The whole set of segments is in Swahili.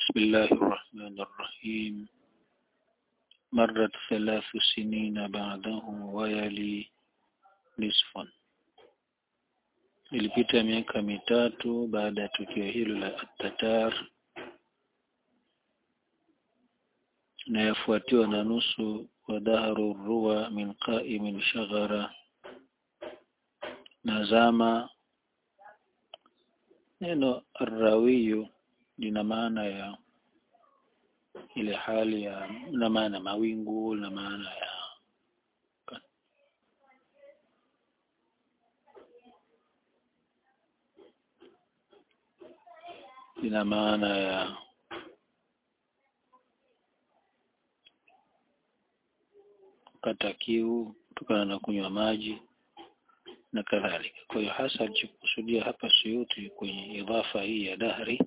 بسم الله الرحمن الرحيم مرت ثلاث سنين بعده ويلي نصفا ilipita miaka mitatu baada ya tukio hilo la Tatar na yafuatiwa na nusu wa dahru ruwa min qa'imin shaghara na zama neno arrawiyu lina maana ya ile hali ya na maana mawingu na maana ya lina maana ya kata kiu kutokana na kunywa maji na kadhalika. Kwa hiyo hasa alichokusudia hapa Suyuti kwenye idhafa hii ya dahri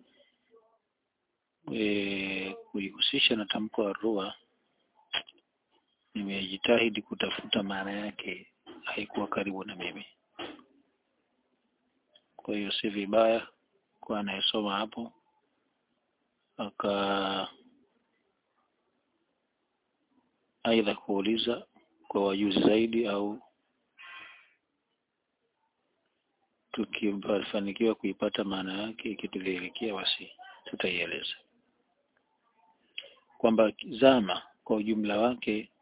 e, kuihusisha na tamko la rua, nimejitahidi kutafuta maana yake, haikuwa karibu na mimi. Kwa hiyo si vibaya kwa anayesoma hapo aka aidha kuuliza kwa wajuzi zaidi au tukifanikiwa kuipata maana yake ikitudhihirikia basi tutaieleza kwamba zama kwa ujumla wake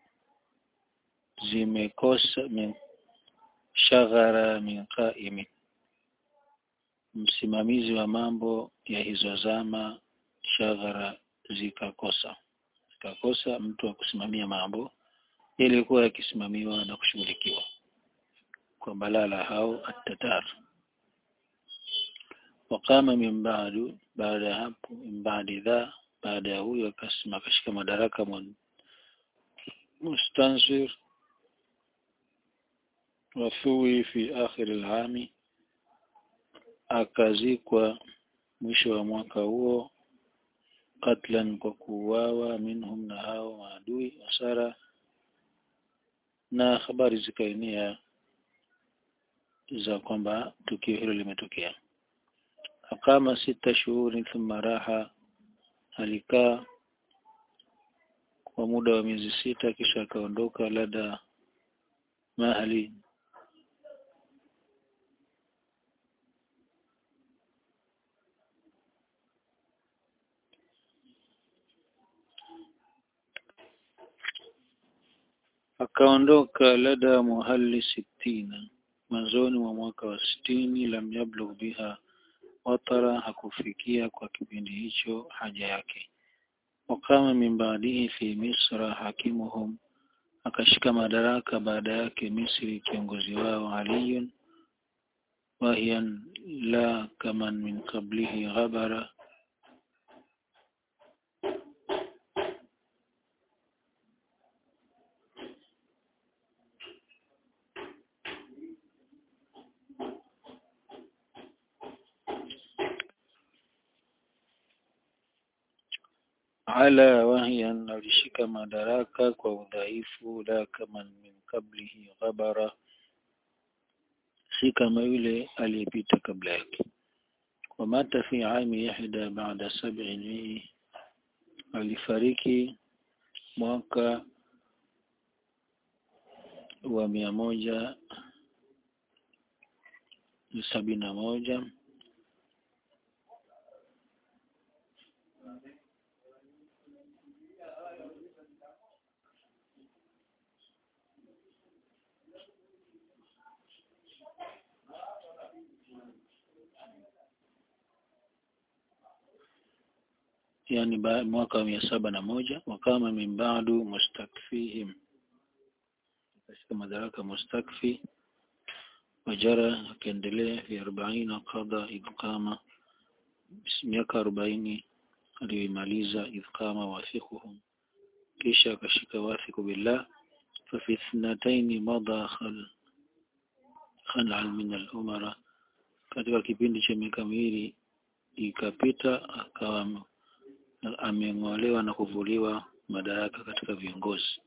zimekosa min shaghara min qaimi msimamizi wa mambo ya hizo zama shaghara zikakosa zikakosa mtu wa kusimamia mambo yaliyokuwa yakisimamiwa na kushughulikiwa kwa balala hao at-tatar waqama min ba'du baada ya hapo min ba'di dha baada ya huyo akasema akashika madaraka mustansir wathui fi akhir al-ami akazikwa mwisho wa mwaka huo katlan kwa kuuawa minhum na hao maadui wasara na habari zikaenea za kwamba tukio hilo limetokea akama sita shuhuri thumma raha alikaa kwa muda wa miezi sita kisha akaondoka lada mahali akaondoka lada muhalli sitina mwanzoni mwa mwaka wa sitini lam yablugh biha watara hakufikia kwa kipindi hicho haja yake wakama min baadihi fi misra hakimuhum akashika madaraka baada yake Misri kiongozi wao aliyun wahiyan la kaman min qablihi ghabara ala wahyan alishika madaraka kwa udhaifu la kama min qablihi ghabara si kama yule aliyepita kabla yake wamata fi ami yahda baada sab'in alifariki mwaka wa mia moja sabini na moja yani mwaka wa mia saba na moja wakama min ba'du mustakfihim katika madaraka mustakfi wajara akaendelea fi arobaini qada idqama miaka arobaini aliyoimaliza idqama wathiquhum kisha akashika wathiqu billah ففي اثنتين مضى خل خلعا من الأمراء katika kipindi cha miaka miwili ikapita akawa ameng'olewa na kuvuliwa madaraka katika viongozi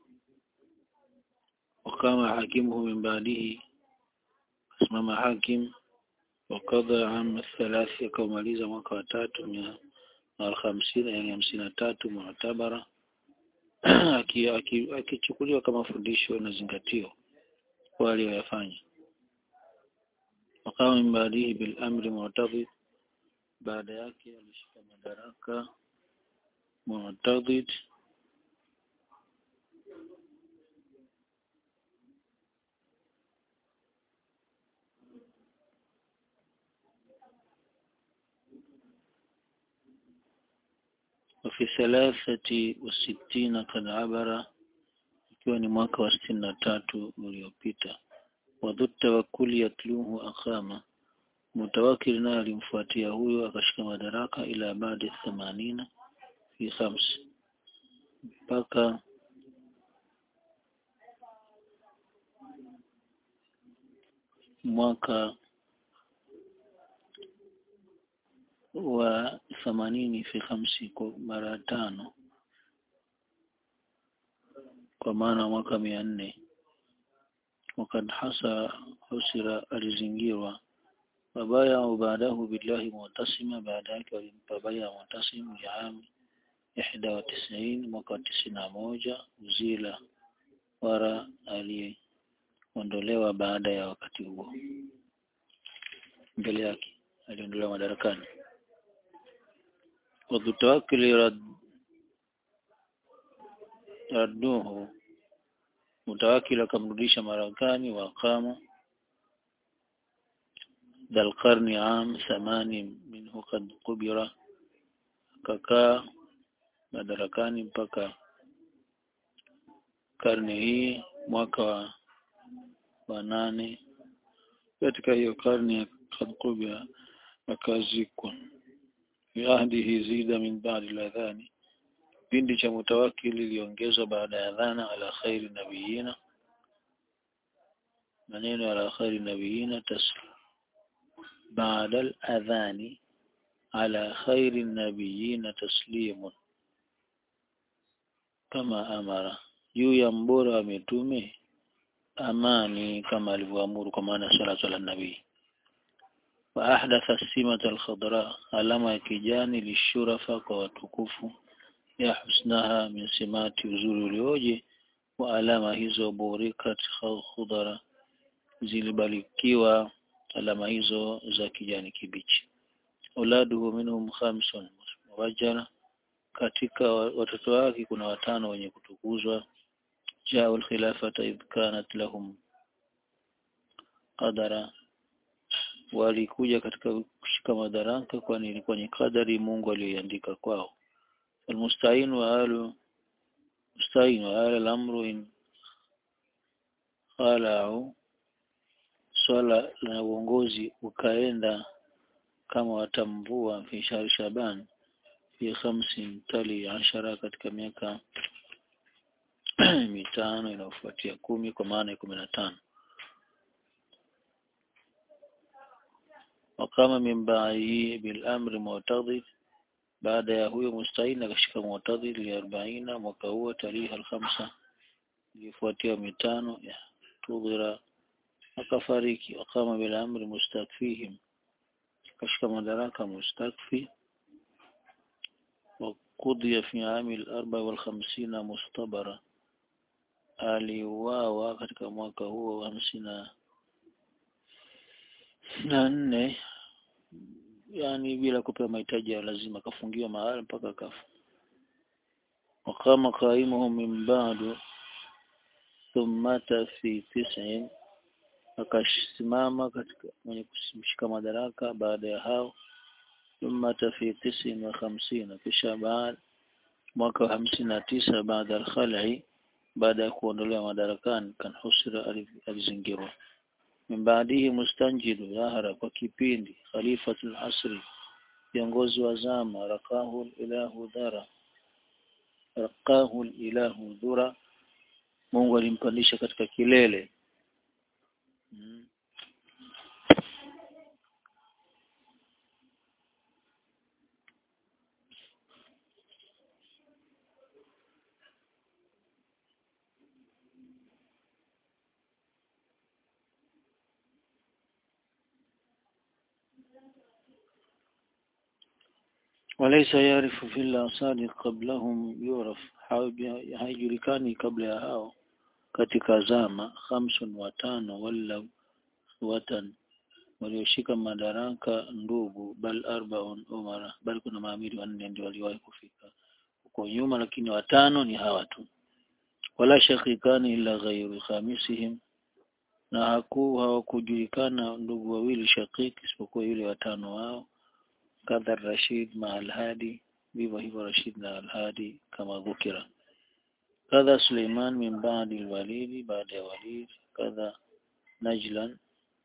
wakama hakimuhu min baadihi asimama hakim wakadha am thalathi akamaliza mwaka wa tatu mia alhamsina yani hamsini na tatu mu'tabara akichukuliwa kama fundisho na zingatio kwa aliyoyafanya wakawa min baadihi bil amri mu'tadid baada yake alishika madaraka mu'tadid وفي ثلاثة وستين قد عبر ikiwa ni mwaka wa sitini na tatu uliopita wadhu tawakkuli yatluhu aqama mutawakil naye alimfuatia huyo akashika madaraka ila baada themanina fi khams mpaka mwaka wa themanini fi khamsi kwa mara tano kwa maana mwaka mia nne wakad hasa husira alizingirwa wabaya baadahu billahi mutasima baada yake walimpa baya mutasim liami ihda wa tisaini mwaka wa tisini na moja uzila wara aliondolewa baada ya wakati huo mbele yake aliondolewa madarakani wadhutawakili rad radduhu mutawakil akamrudisha marakani wa aqama dal qarni am thamani minhu qad qubira kakaa madarakani mpaka karne hii mwaka wa, wa nane katika hiyo karne ya qad qubira akazikwa fi ahdihi zida min ba'di al-adhani kipindi cha mutawakili iliongezwa baada ya dhana ala khairi nabiyina maneno ala khairi nabiyina tas baada al-adhani ala khairi nabiyina taslimun kama amara juu ya mbora wa mitume amani kama alivyoamuru kwa maana salatu ala nabii wa ahdatha simata al-khadra alama ya kijani lishurafa kwa watukufu ya husnaha min simati uzuri ulioje wa alama hizo burikat khudara zilibarikiwa alama hizo za kijani kibichi uladuhu minhum khamsun wajana katika watoto wake kuna watano wenye kutukuzwa jao alkhilafata idh kanat lahum qadara walikuja katika kushika madaraka kwani ilikuwa ni kadari Mungu aliyoiandika kwao المستعين وآل مستعين وآل الأمر إن خالعوا swala la uongozi ukaenda kama watamvua fi shahri shaban fi khamsin tali ashara katika miaka mitano inayofuatia kumi kwa maana ya kumi na tano wakama min ba'dihi bil amri mu'tadid baada ya huyo mustahil akashika mu'tadil li 40 mwaka huo tarehe al-khamsa ilifuatia mitano ya tudhira akafariki akama bila amri mustakfihim akashika madaraka mustakfi وقضي في عام الأربع والخمسين مستبرا aliuawa katika mwaka huo wa hamsini na nne yani bila kupewa mahitaji ya lazima akafungiwa mahali mpaka akafa waqama qaimuhum min ba'du thummata fi tis'in akasimama katika mwenye kushika madaraka baada ya hao thummata fi tis'in wa khamsina kisha baada mwaka wa hamsini na tisa baada al-khal'i baada ya kuondolewa madarakani kan husra alizingirwa min baadihi mustanjidu dhahara kwa kipindi khalifatul asri viongozi wa zama rakahu ilahu dhara rakahu ilahu dhura Mungu alimpandisha katika kilele hmm. وليس يعرف في الأصال قبلهم يعرف haijulikani kabla ya hao katika zama khamsun watano wala watan walioshika madaraka ndugu bal arbaun umara bal kuna maamiri wanne ndio waliwahi kufika huko nyuma lakini watano ni hawa tu wala shakikani illa ghairu khamisihim na haku hawakujulikana ndugu wawili shakiki isipokuwa yule watano wao kadha Rashid ma al-Hadi vivyo hivyo Rashid na al-Hadi kama dhukira kadha Suleiman min ba'di al-Walid baada ya Walid kadha Najlan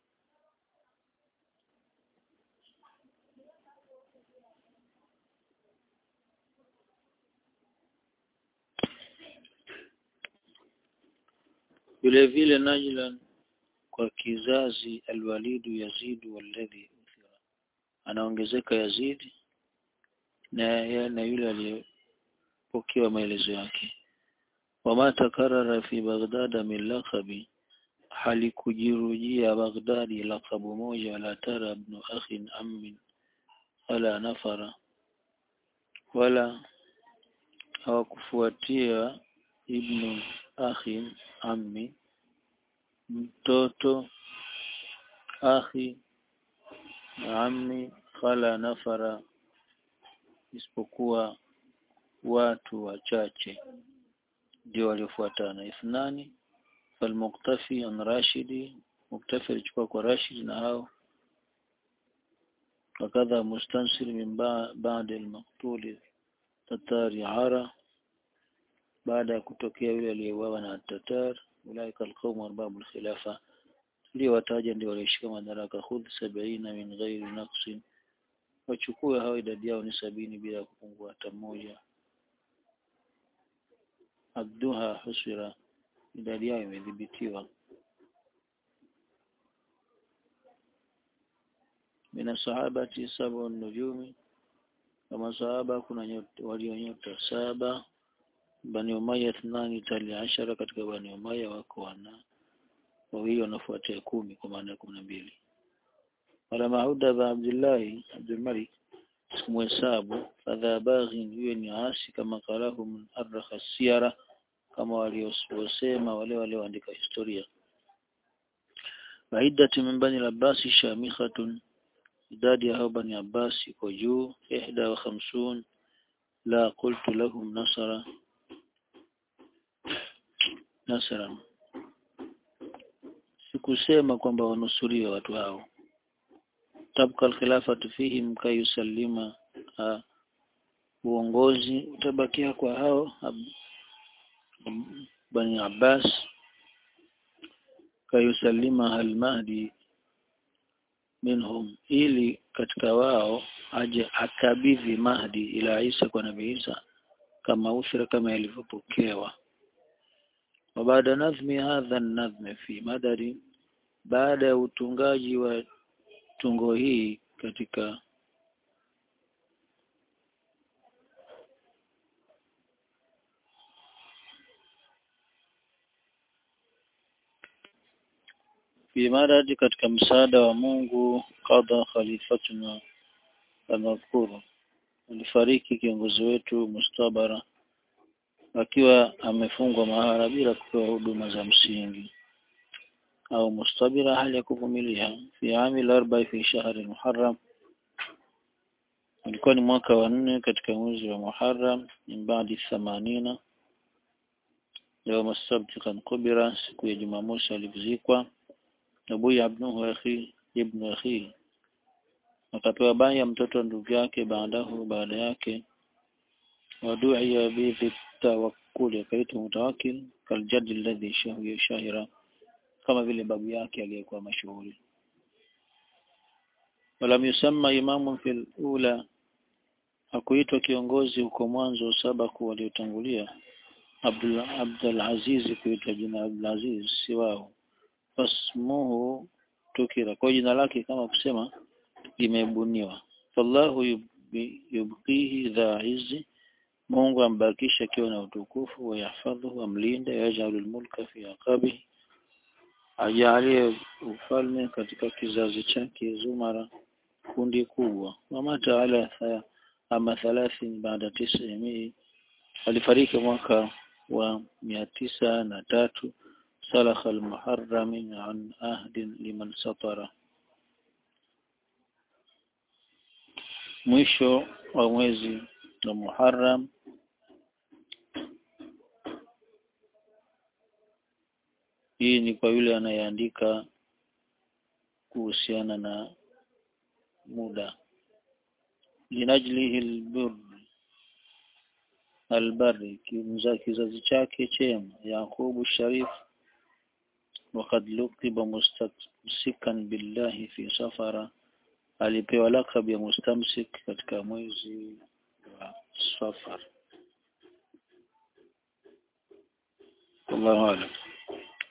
vile vile Najlan kwa kizazi alwalidu yazidu walladhi uthira anaongezeka Yazid na na yule aliyepokewa maelezo yake wama takarara fi Baghdad min laqabi halikujirujia Baghdadi laqabu moja wala tara ibn akhin ammin wala nafara wala hawakufuatia ibnu akhin ammi mtoto akhi ammi khala nafara isipokuwa watu wachache ndio waliofuatana ithnani falmuktafi an rashidi muktafi alichukua kwa rashid na hao wakadha mustansir min ba'da al-maqtul tatari ara baada ya kutokea yule aliyeuawa na tatar ulaika alqawm arbabul khilafa ndio wataja ndio walioshika madaraka khudh sab'ina min ghairi naqsin wachukue hao idadi yao ni sabini bila kupungua hata mmoja abduha husira idadi yao imedhibitiwa mina sahabati saba nujumi kama sahaba kuna walionyota saba Bani Umayya thnani tali ashara katika Bani Umayya wako wana wawili wanafuatia kumi kwa maana ya kumi na mbili wala Mahuda ba Abdullahi Abdul Malik sikumhesabu fadha baghin huyo ni asi kama kalahu min arrakha siyara kama waliosema wale walioandika historia waidati min bani al-Abbas shamikhatun idadi ya hao bani Abbas iko juu ihda wa khamsun la qultu lahum nasara nasran sikusema kwamba wanusuriwe watu hao tabka alkhilafatu fihim kayusallima ha, uongozi utabakia kwa hao bani Abbas kayusallima al-Mahdi minhum ili katika wao aje akabidhi Mahdi ila Isa kwa Nabii Isa kama uthira kama ilivyopokewa وبعد نظم هذا النظم في madari baada ya utungaji wa tungo hii katika fi madadi katika msaada wa Mungu qadha khalifatuna al-madhkuru alifariki kiongozi wetu mustabara akiwa amefungwa mahara bila kupewa huduma za msingi au mustabira hali ya kuvumilia fi amil arba fi shahri muharram ulikuwa ni mwaka wa nne katika mwezi wa Muharram min baadi thamanina يوم السبت كان قبر siku ya Jumamosi alizikwa Abu Ibnuhu akhi ibn akhi akapewa baya mtoto ndugu yake baadahu baada yake waduia bihi tawakkul akaitwa mutawakkil kaljadi alladhi shahiya shahira kama vile babu yake aliyekuwa mashuhuri walam yusamma imamun fil ula hakuitwa kiongozi huko mwanzo sabaku waliotangulia Abdul Abdul Aziz kuitwa jina Abdul Aziz si wao fasmuhu tukira kwa jina lake kama kusema limebuniwa fallahu yubqihi dha izzi Mungu ambakisha akiwa na utukufu wa yahfadhu amlinde yajalul mulka fi aqabi ajalie ufalme katika kizazi chake zumara kundi kubwa wama taala ama thalathin baada tisamii alifariki mwaka wa mia tisa na tatu salakha almuharrami an ahdin liman satara mwisho wa mwezi wa Muharram hii ni kwa yule anayeandika kuhusiana na muda linajlihi albir albari kimza kizazi chake chema Yaqubu Sharif وقد لقب مستمسكا بالله في سفر alipewa lakab ya mustamsik katika mwezi wa Safar. Wallahu a'lam.